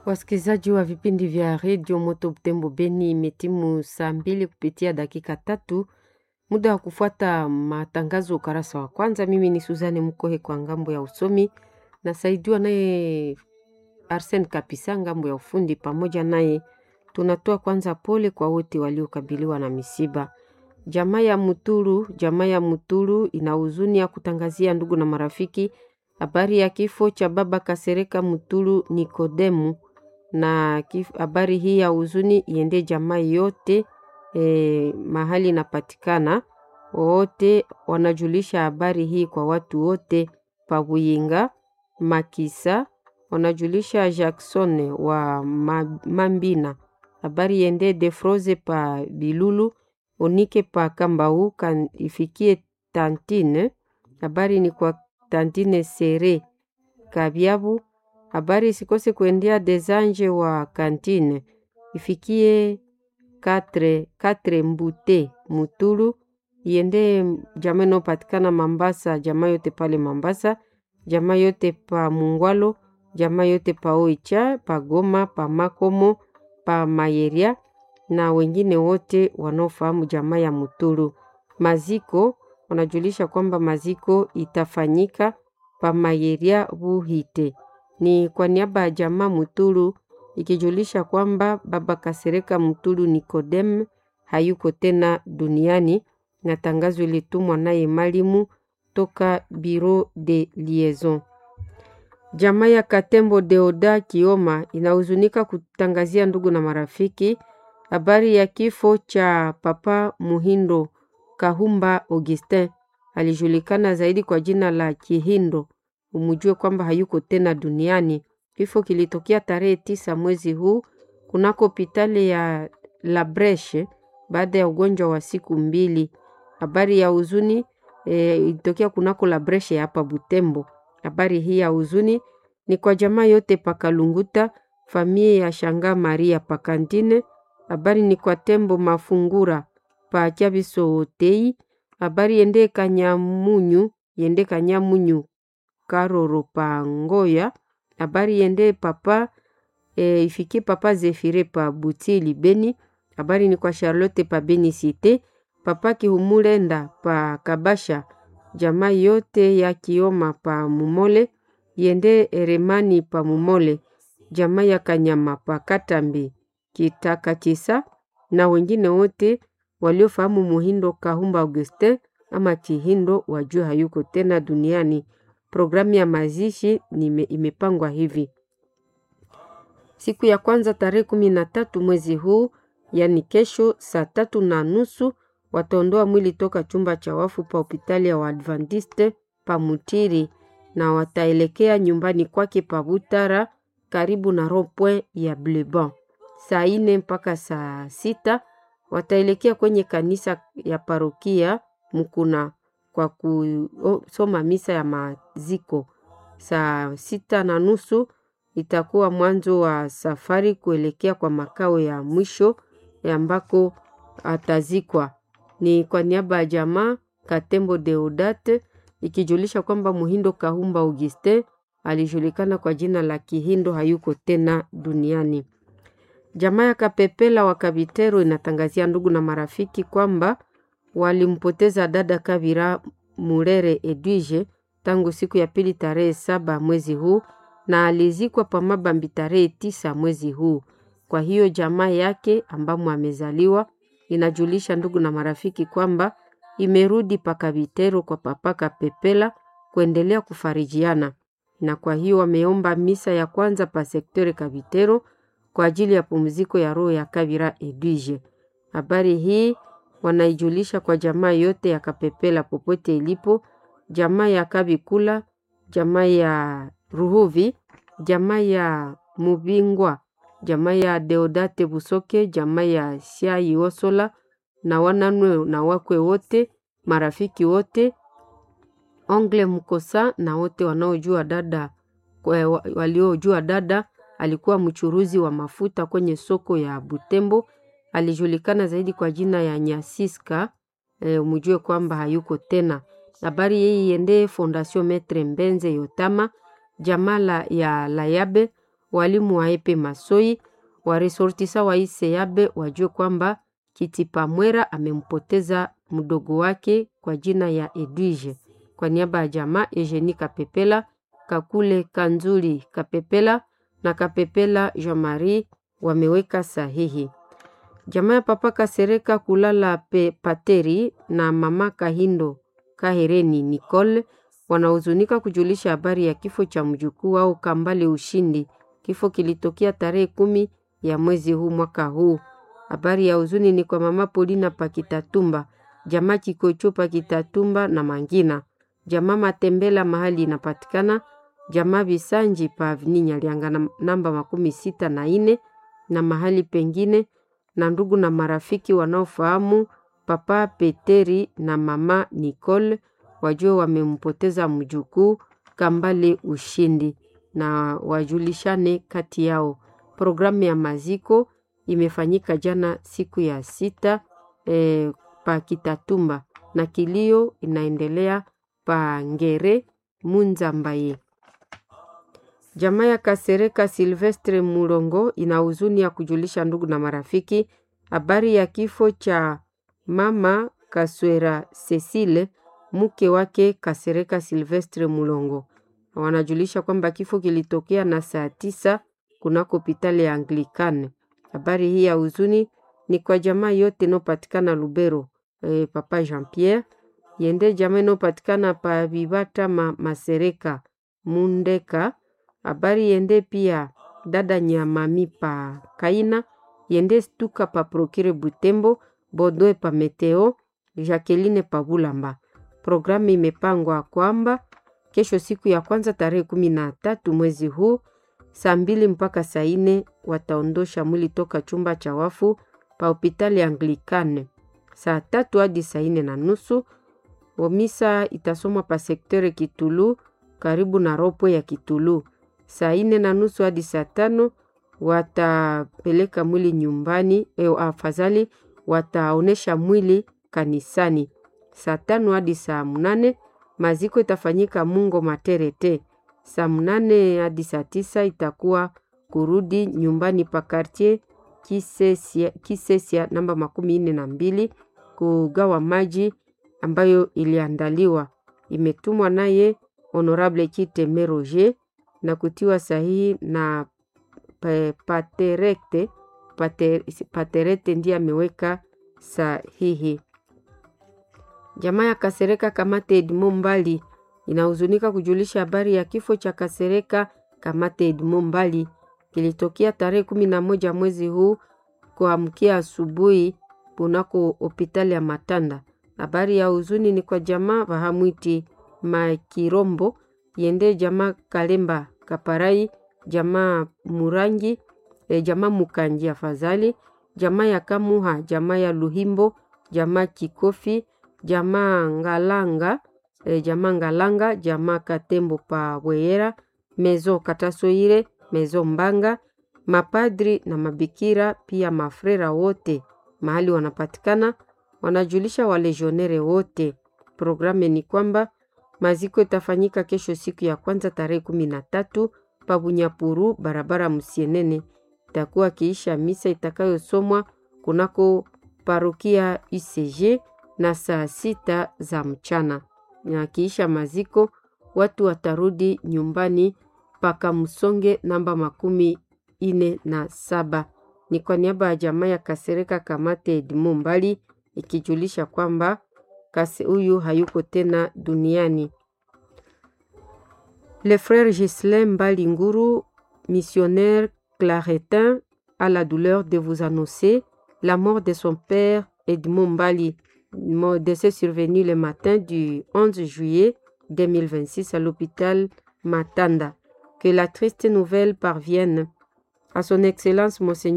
Wasikilizaji wa vipindi vya redio Moto Butembo Beni, imetimu saa mbili kupitia dakika tatu, muda wa kufuata matangazo ukarasa wa kwanza. Mimi ni Suzane Mkohe kwa ngambo ya usomi, nasaidiwa naye Arsen Kapisa ngambo ya ufundi. Pamoja naye tunatoa kwanza pole kwa wote waliokabiliwa na misiba. Jamaa ya Muturu, jamaa ya Muturu ina huzuni ya kutangazia ndugu na marafiki habari ya kifo cha baba Kasereka Muturu Nikodemu na habari hii ya huzuni iende jamaa yote e, mahali inapatikana. Wote wanajulisha habari hii kwa watu wote pa Buyinga Makisa, wanajulisha Jackson wa Mambina, habari iende Defroze pa Bilulu Onike pa Kambau kan ifikie Tantine, habari ni kwa Tantine Sere Kabyabu habari isikose kuendea Desanje wa Kantine ifikie katre, katre Mbute Mutulu iende jamaa inayopatikana Mambasa, jamaa yote pale Mambasa, jamaa yote pa Mungwalo, jamaa yote pa Oicha, pa Goma, pa Makomo, pa Mayeria na wengine wote wanaofahamu jamaa ya Mutulu. Maziko wanajulisha kwamba maziko itafanyika pa Mayeria Buhite ni kwa niaba ya jamaa Mutulu ikijulisha kwamba baba Kasereka Mutulu Nikodem hayuko tena duniani, na tangazo ilitumwa naye malimu toka Bureau de Liaison. Jamaa ya Katembo Deoda Kioma inahuzunika kutangazia ndugu na marafiki habari ya kifo cha papa Muhindo Kahumba Augustin, alijulikana zaidi kwa jina la Kihindo umujue kwamba hayuko tena duniani. Kifo kilitokea tarehe tisa mwezi huu kunako hospitali ya La Breche baada ya ugonjwa wa siku mbili. Habari ya huzuni e, ilitokea kunako La Breche hapa Butembo. Habari hii ya huzuni ni kwa jamaa yote pakalunguta familia ya Shanga Maria Pakantine. Habari ni kwa Tembo Mafungura pa Chabiso Hotei. Habari yende Kanyamunyu yende Kanyamunyu Karoro pa Ngoya. Habari yende papa e, ifikie papa Zefire pa Butili Beni. Habari ni kwa Charlotte pa Beni Cité, papa Kihumulenda pa Kabasha, jamaa yote ya Kioma pa Mumole, yende Eremani pa Mumole, jamaa ya Kanyama pa Katambi Kitakachisa na wengine wote waliofahamu Muhindo Kahumba Augustin ama Kihindo wajue hayuko tena duniani. Programu ya mazishi nime, imepangwa hivi: siku ya kwanza tarehe kumi na tatu mwezi huu, yani kesho saa tatu na nusu wataondoa mwili toka chumba cha wafu pa hospitali ya Waadventiste pa Mutiri na wataelekea nyumbani kwake pa Butara karibu na rond-point ya Bleban. Saa ine mpaka saa sita wataelekea kwenye kanisa ya parokia Mukuna kwa kusoma misa ya maziko. Saa sita na nusu itakuwa mwanzo wa safari kuelekea kwa makao ya mwisho ambako atazikwa. Ni kwa niaba ya jamaa Katembo Deodate ikijulisha kwamba Muhindo Kahumba Augustin alijulikana kwa jina la Kihindo hayuko tena duniani. Jamaa ya Kapepela wa Kabitero inatangazia ndugu na marafiki kwamba walimpoteza dada Kabira Murere Edwige tangu siku ya pili tarehe saba mwezi huu na alizikwa pa Mabambi tarehe tisa mwezi huu. Kwa hiyo jamaa yake ambamo amezaliwa inajulisha ndugu na marafiki kwamba imerudi pa Kabitero kwa papa Kapepela kuendelea kufarijiana, na kwa hiyo wameomba misa ya kwanza pa sektore Kabitero kwa ajili ya pumziko ya roho ya Kabira Edwige. Habari hii wanaijulisha kwa jamaa yote ya Kapepela popote ilipo, jamaa ya Kabikula, jamaa ya Ruhuvi, jamaa ya Mubingwa, jamaa ya Deodate Busoke, jamaa ya Siai Osola na wananwe na wakwe wote, marafiki wote, Ongle Mkosa na wote wanaojua dada, waliojua dada alikuwa mchuruzi wa mafuta kwenye soko ya Butembo alijulikana zaidi kwa jina ya Nyasiska. E, umujue kwamba hayuko tena. Habari hii iende Fondation Metre Mbenze Yotama, jamaa ya Layabe walimu wa epe Masoi, waresortisa wa Iseabe wajue kwamba Kitipa Mwera amempoteza mdogo wake kwa jina ya Edwige. Kwa niaba ya jamaa Eugenie Kapepela, Kakule Kanzuli Kapepela na Kapepela Jean Marie wameweka sahihi. Jamaa ya papa Kasereka kulala pe Pateri na mama Kahindo Kahereni Nicole wanahuzunika kujulisha habari ya kifo cha mjukuu wao Kambale Ushindi. Kifo kilitokea tarehe kumi ya mwezi huu mwaka huu. Habari ya huzuni ni kwa mama Polina Pakitatumba, jamaa Kikocho Pakitatumba na Mangina, jamaa Matembela mahali inapatikana, jamaa Bisanji pa Avni Nyalianga na namba makumi sita na ine na mahali pengine, na ndugu na marafiki wanaofahamu papa Peteri na mama Nicole wajue wamempoteza mjukuu Kambale Ushindi na wajulishane kati yao. Programu ya maziko imefanyika jana siku ya sita e, pa Kitatumba na kilio inaendelea pa Ngere Munzambaye. Jamaa ya Kasereka Silvestre Mulongo ina huzuni ya kujulisha ndugu na marafiki habari ya kifo cha mama Kaswera Cecile mke wake Kasereka Silvestre Mulongo. Wanajulisha kwamba kifo kilitokea na saa tisa kunako hospitali ya Anglikane. Habari hii ya huzuni ni kwa jamaa yote inayopatikana Lubero. E, papa Jean Pierre yende jamaa inayopatikana pa Bibata ma, Masereka Mundeka. Habari yende pia dada Nyamami pa Kaina yende stuka pa Prokire Butembo Bodoe pa Meteo Jacqueline pa Bulamba. Programu imepangwa kwamba kesho siku ya kwanza tarehe kumi na tatu mwezi huu saa mbili mpaka saa nne wataondosha mwili toka chumba cha wafu pa hospitali Anglikane. Saa tatu hadi saa nne na nusu omisa itasomwa pa sektere Kitulu karibu na ropo ya Kitulu. Saa nne na nusu hadi saa tano watapeleka mwili nyumbani. E, afadhali wataonesha mwili kanisani. Saa tano hadi saa mnane maziko itafanyika Mungo Materete. Saa mnane hadi saa tisa itakuwa kurudi nyumbani pa kartier Kisesia, Kisesia namba makumi nne na mbili kugawa maji ambayo iliandaliwa. Imetumwa naye Honorable Kiteme Roger na kutiwa sahihi na Paterete. Pater, Paterete ndiye ameweka sahihi. Jamaa ya Kasereka Kamate Edmond Mbali inahuzunika kujulisha habari ya kifo cha Kasereka Kamate Edmond Mbali kilitokea tarehe kumi na moja mwezi huu kuamkia asubuhi kunako hospitali ya Matanda. Habari ya huzuni ni kwa jamaa Bahamwiti Makirombo yende jamaa Kalemba Kaparai jamaa Murangi e, jamaa Mukanji afadhali jamaa ya Kamuha jamaa ya Luhimbo jamaa Kikofi jamaa Ngalanga e, jamaa Ngalanga jamaa Katembo pa Bweyera mezo Katasoire mezo Mbanga mapadri na mabikira pia mafrera wote mahali wanapatikana wanajulisha walejionere wote. Programu ni kwamba maziko itafanyika kesho siku ya kwanza tarehe kumi na tatu Pabunyapuru barabara Musienene. Itakuwa kiisha misa itakayosomwa kunako parokia UCG na saa sita za mchana, na kiisha maziko watu watarudi nyumbani paka Msonge namba makumi ine na saba. Ni kwa niaba ya jamaa ya Kasereka Kamate Edmond Mbali ikijulisha kwamba kase huyu hayuko tena duniani. Le frère Gislain Mbali Nguru, missionnaire claretin, a la douleur de vous annoncer la mort de son père Edmond Mbali, décès survenu le matin du 11 juillet 2026 à l'hôpital Matanda. Que la triste nouvelle parvienne à son Excellence Monseigneur